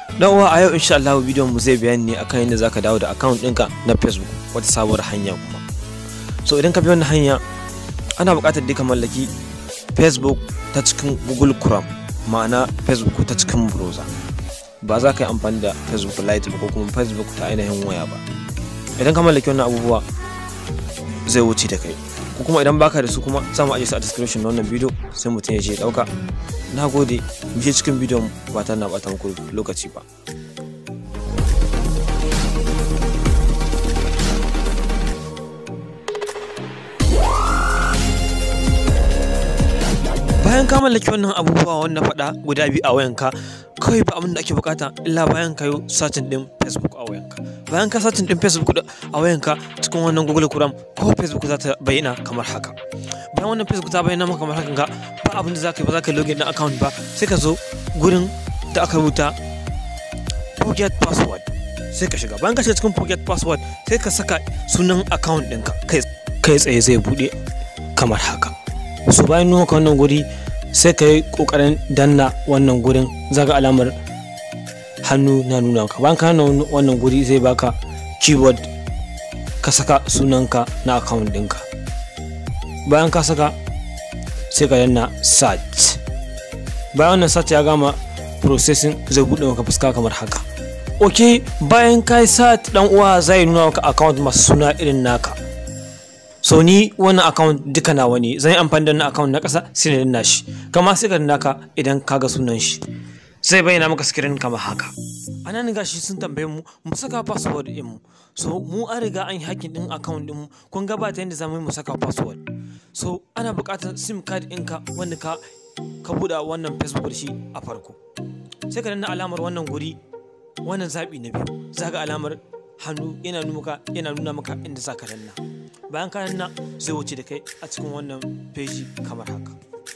dan uwa a yau insha Allah bidiyon mu zai bayani ne akan yadda zaka dawo da account ɗinka na Facebook wata sabuwar hanya kuma so idan ka bi wannan hanya ana buƙatar dai ka mallaki Facebook ta cikin Google Chrome ma'ana Facebook ta cikin browser ba za ka yi amfani da Facebook Lite ba ko kuma Facebook ta ainihin waya ba idan ka mallaki wannan abubuwa zai wuce da kai ko kuma idan baka da su kuma za mu ajiye su a description na wannan bidiyo sai mutum ya je ya dauka na gode mu je cikin bidiyon ba ta na bata muku lokaci ba bayan ka mallaki wannan abubuwa wanda faɗa guda biyu a wayanka kawai ba abin da ake bukata illa bayan ka yi satin din facebook a wayanka bayan ka satin din facebook a wayanka cikin wannan google chrome ko facebook za ta bayyana kamar haka bayan wannan facebook ta bayyana maka kamar haka ga ba abin da za ka yi ba za ka yi login na account ba sai ka zo gurin da aka rubuta forget password sai ka shiga bayan ka shiga cikin forget password sai ka saka sunan account ɗinka kai tsaye zai buɗe kamar haka so bayan nuna wannan guri sai ka yi kokarin danna wannan gurin zaga alamar hannu na nuna ka bayan ka wannan guri zai baka keyboard ka saka sunanka na account ɗinka bayan ka saka sai ka danna search bayan wannan search ya gama processing zai buɗe maka fuska kamar haka ok bayan ka yi search dan uwa zai nuna maka account masu suna irin naka so ni wannan account duka nawa ne zan yi amfani da wannan account na ƙasa sai na danna shi kama sai ka naka idan ka ga sunan shi zai bayyana maka screen kamar haka a nan gashi sun tambaye mu mu saka password din mu so mu an riga an yi hacking din account din mu kun ga ba ta yadda zamu yi mu saka password so ana buƙatar sim card ɗinka wanda ka ka buɗe wannan facebook da shi a farko sai ka danna alamar wannan guri wannan zaɓi na biyu zaga alamar hannu yana nuna maka yana nuna maka inda za ka danna bayan ka danna zai wuce da kai a cikin wannan feji kamar haka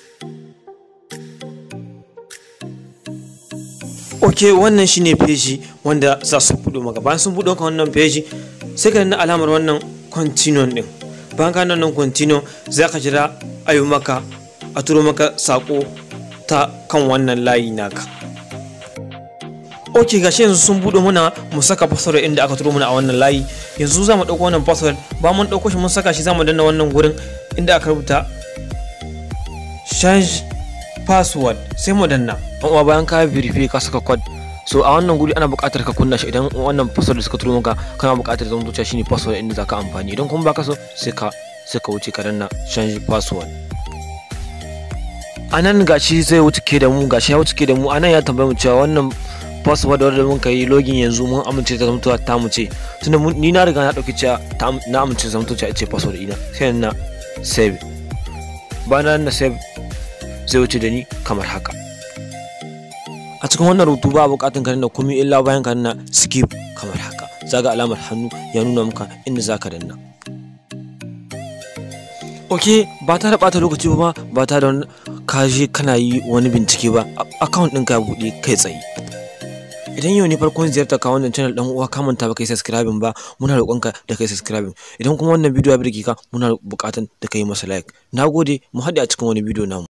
ok wannan shine feji wanda za su buɗe maka bayan sun buɗe maka wannan feji sai ka danna alamar wannan continue din bayan ka nan continue za ka jira a yi maka a turo maka sako ta kan wannan layi naka ok gashi yanzu sun buɗe muna mu saka password inda aka turo muna a wannan layi yanzu za mu ɗauko wannan password ba mun ɗauko shi mun saka shi za mu danna wannan gurin inda aka rubuta change password sai mu danna amma bayan ka verify ka saka code so a wannan guri ana buƙatar ka kunna shi idan wannan password da suka turo maka kana buƙatar zama zuciya shine password inda zaka amfani idan kuma baka so sai ka sai ka wuce ka danna change password anan gashi zai wuce ke da mu gashi ya wuce ke da mu anan ya tambaye mu cewa wannan password wadda mun yi login yanzu mun amince ta zamtuwa ta mu ce tunda ni na riga na dauki cewa na amince ta zamtuwa ce password ina sai na save bayan na save zai wuce da ni kamar haka a cikin wannan rubutu ba bukatun ka danna komai illa bayan ka danna skip kamar haka zaga alamar hannu ya nuna maka inda zaka danna ok ba ta da bata lokaci ba ba ta da ka je kana yi wani bincike ba account ɗinka ya buɗe kai tsaye idan yau ne farkon ziyartar ka wannan channel dan uwa ka manta ba kai subscribing ba muna roƙonka da kai subscribing idan kuma wannan bidiyo ya birge ka muna buƙatan da kai masa like nagode mu haɗe a cikin wani bidiyo namu